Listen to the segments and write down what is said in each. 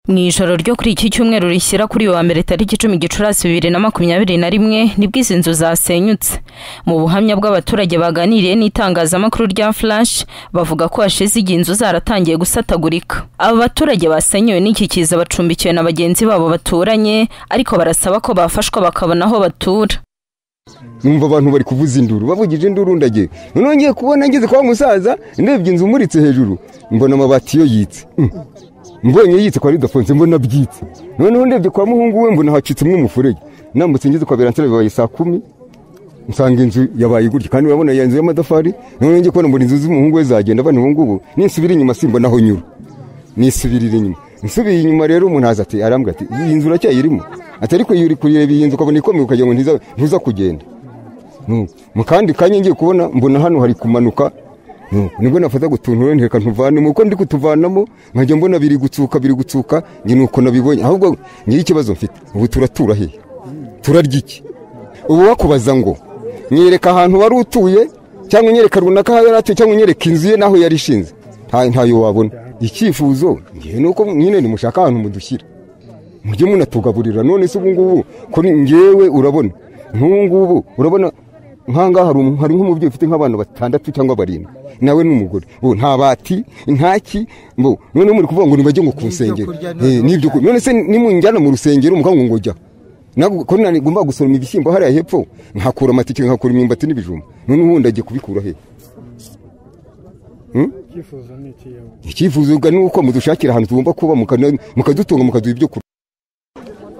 Mu ijoro ryo kuri iki cyumweru rishyira kuri wa mbere tariki icumi gicurasi bibiri na makumyabiri na rimwe nibwo izi nzu zasenyutse mu buhamya bw'abaturage baganiriye n'itangazamakuru rya flash bavuga ko hashize igihe inzu zaratangiye gusatagurika aba baturage basenyewe n'iki kiza bacumbikiwe na bagenzi babo baturanye ariko barasaba ko bafashwa bakabona aho batura numva abantu bari kuvuza induru bavugije induru ndagiye noneho ngiye kubona ngeze kwa wa musaza ndebye inzu umuritse hejuru mbona amabati yo yitse Mm. mbonye yitse kwa ridafonse mbona byitse noneho ndebye kwa muhungu we mbona hacitse umwe umufurege nambutse ngeze kwa beransire bibaye saa kumi nsanga inzu yabaye gutya kandi urabona iyo nzu y'amatafari noneho ngiye kubona mbona inzu z'umuhungu we zagenda abana ubu ngubu ninsubira inyuma simbona aho nyura nisubirira inyuma nsubiye inyuma rero umuntu aza ati arambwira ati iyi nzu uracyayirimo ati ariko iyo uri kureba iyi nzu ukabona ikomeye ukagira ngo ntiza- ntuza kugenda Mm. mu kandi kanya ngiye kubona mbona hano hari kumanuka Mm. nibwo nafata gutuntura ntireka ntuvanemo uko ndi kutuvanamo nkajya mbona biri gutsuka biri gutsuka njye nuko nabibonye ahubwo ngira ikibazo mfite ubu turatura hehe turarya iki ubu wakubaza ngo nyereka ahantu wari utuye cyangwa unyereka runaka aho yari atuye cyangwa unyereka inzu ye n'aho yari ishinze nta- ntayo wabona icyifuzo ngewe ni uko nyine nimushaka ahantu mudushyira mujye munatugaburira none se ubu ngubu kuri ngewe urabona nk'ubu ngubu urabona nkangaha hari umu- hari nk'umubyeyi ufite nk'abana batandatu cyangwa barindwi nawe n'umugore ubu nta bati ntaki mbo noneho muri kuvuga ngo nibajye ngo ku nsengero kurya Eh, n'ibyo kurya none se nimunjyana mu rusengero mukambwa ngo jya ntabwo ko nagomba gusoroma ibishyimbo hariya hepfo nkakura amatike nkakura imyumbati n'ibijumba none ubundi agiye kubikura he icyifuzo ni ikiyawe icyifuzwa ni uko mudushakira ahantu tugomba kuba mukana- mukadutunga mukaduha ibyo kurya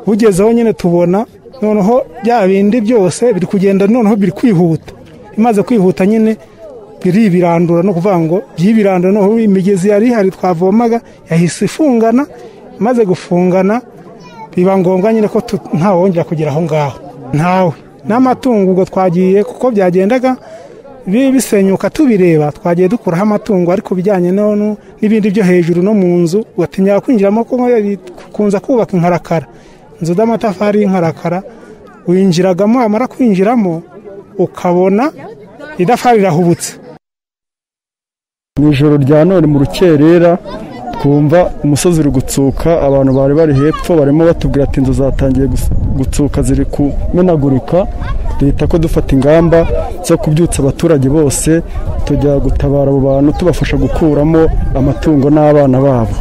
bugezeho nyine tubona noneho bya bindi byose biri kugenda noneho biri kwihuta imaze kwihuta nyine biribirandura no kuvuga ngo byibirandura noneho imigezi yari ihari twavomaga yahise ifungana imaze gufungana biba ngombwa nyine ko tu- ntawongera kugera aho ngaho ntawe n'amatungo ubwo twagiye kuko byagendaga bi- bisenyuka tubireba twagiye dukuraho amatungo ariko bijyanye no- no- n'ibindi byo hejuru no mu nzu ugatinya kwinjiramo kuko yari- kunza kubaka inkarakara inzu z'amatafari y'inkarakara winjiragamo wamara kwinjiramo ukabona idafari rirahubutse mu ijoro rya none mu rukerera twumva umusozi uri gutsuka abantu bari bari hepfo barimo batubwira ati inzu zatangiye gus- gutsuka ziri kumenagurika duhita ko dufata ingamba zo kubyutsa abaturage bose tujya gutabara abo bantu tubafasha gukuramo amatungo n'abana babo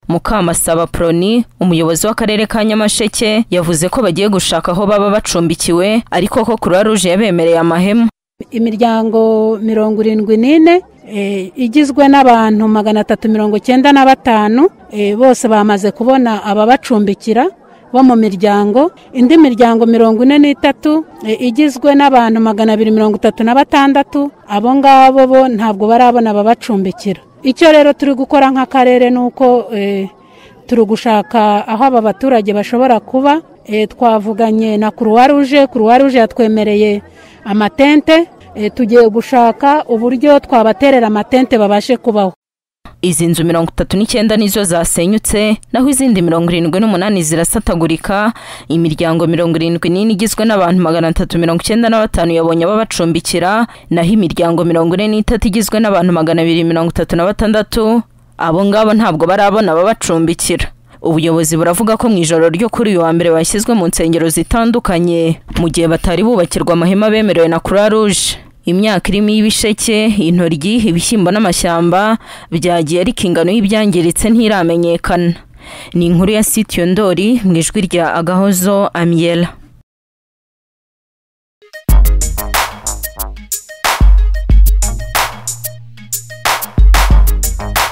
Mukamasaba Proni umuyobozi w'akarere ka Nyamasheke yavuze ko bagiye gushaka aho baba bacumbikiwe ariko ko Croix Rouge yabemereye amahema imiryango mirongo irindwi n'ine eh, igizwe n'abantu magana atatu mirongo icyenda na batanu eh, bose bamaze kubona ababacumbikira bo mu miryango indi miryango mirongo ine n'itatu eh, igizwe n'abantu magana abiri mirongo itatu na batandatu abo ngabo bo ntabwo barabona ababacumbikira icyo rero turi gukora nk'akarere ni uko eh, turi gushaka aho aba baturage bashobora kuba Eh, twavuganye na kuruwa ruje kuruwa ruje yatwemereye amatente Eh, tugiye gushaka uburyo twabaterera amatente babashe kubaho izi nzu mirongo itatu n'icyenda nizo zasenyutse naho izindi mirongo irindwi n'umunani zirasatagurika imiryango mirongo irindwi n'ine igizwe n'abantu magana atatu mirongo icyenda na batanu yabonye abo bacumbikira naho imiryango mirongo ine n'itatu igizwe n'abantu magana abiri mirongo itatu na batandatu abo ngabo ntabwo barabona ababacumbikira ubuyobozi buravuga ko mu ijoro ryo kuri uyu wa mbere bashyizwe mu nsengero zitandukanye mu gihe batari bubakirwa amahema bemerewe na croix rouge imyaka irimo ibisheke intoryi ibishyimbo n'amashyamba byagiye ariko ingano y'ibyangiritse ntiramenyekana ni inkuru ya sitiyo ndori mu ijwi rya agahozo amiyela